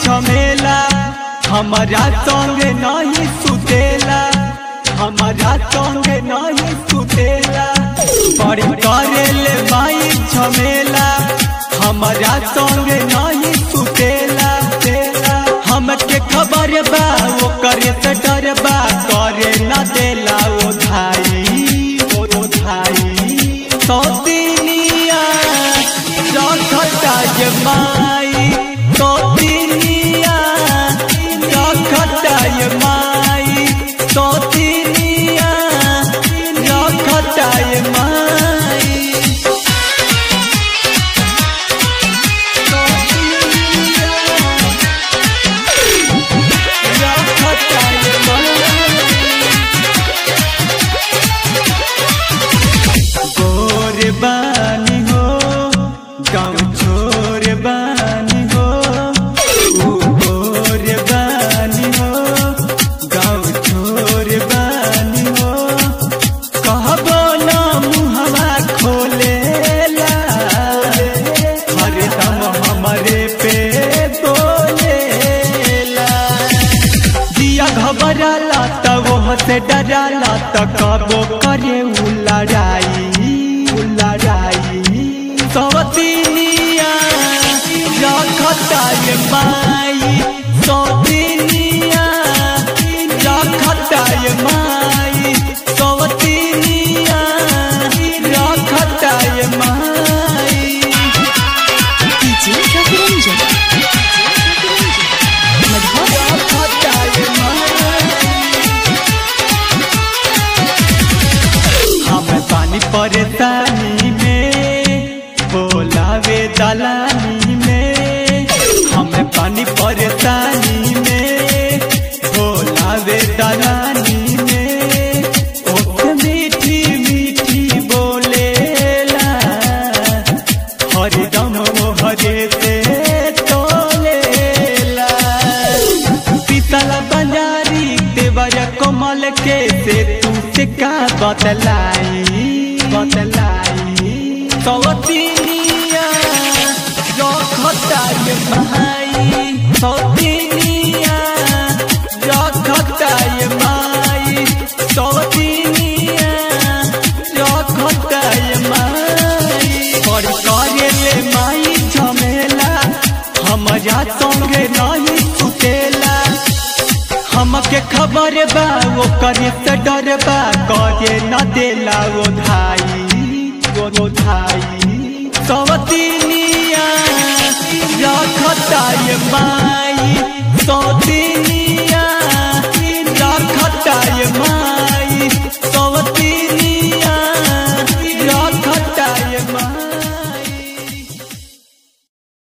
झमेला हमारा संग नहीं सुतेला हमारा संग नहीं सुतेला बड़ी करेले माई झमेला हमारा संग नहीं सुतेला तेला हमके खबर बा वो करे से डर बा करे न देला वो धाई वो धाई सौतिनिया रखता ये माई सौतिनिया रखता ये माई सौतिनिया रखता ये माई सौतिनिया रखता ये माई गोर बानी हो गाँव छोर बानी हो ऊ गोर बानी हो गाँव छोर बानी हो कहबो न मुहवा खोलेला हरदम हमरे पे बोलेला दिया घबराला त वो से डराला त कबो करे उ लड़ाई उ लड़ाई सवतिनिया रखता ये माई सवतिनिया रखता ये माई सवतिनिया रखता ये माई DJ Sakuranjan. Madhura रखता ये माई हम पानी परेशानी में बोलावे दलानी में हम पानी परेशानी में बोलावे दलानी में ओठ मीठी मीठी बोलेला हरदम हरे से तोलेला पीतल बंजारी देवर कमल के से तू से का बतलाई बतलाई सौतिनिया रखता ये माई सौतिनिया रखता ये माई सौतिनिया रखता ये माई और करेले माई झमेला हमारा संगे नहीं सुतेला हमके खबर बा वो करे से डर बा करे न देला वो धाई वो वो धाई सवतिनिया रखता ये माई सौतिनिया रखता ये माई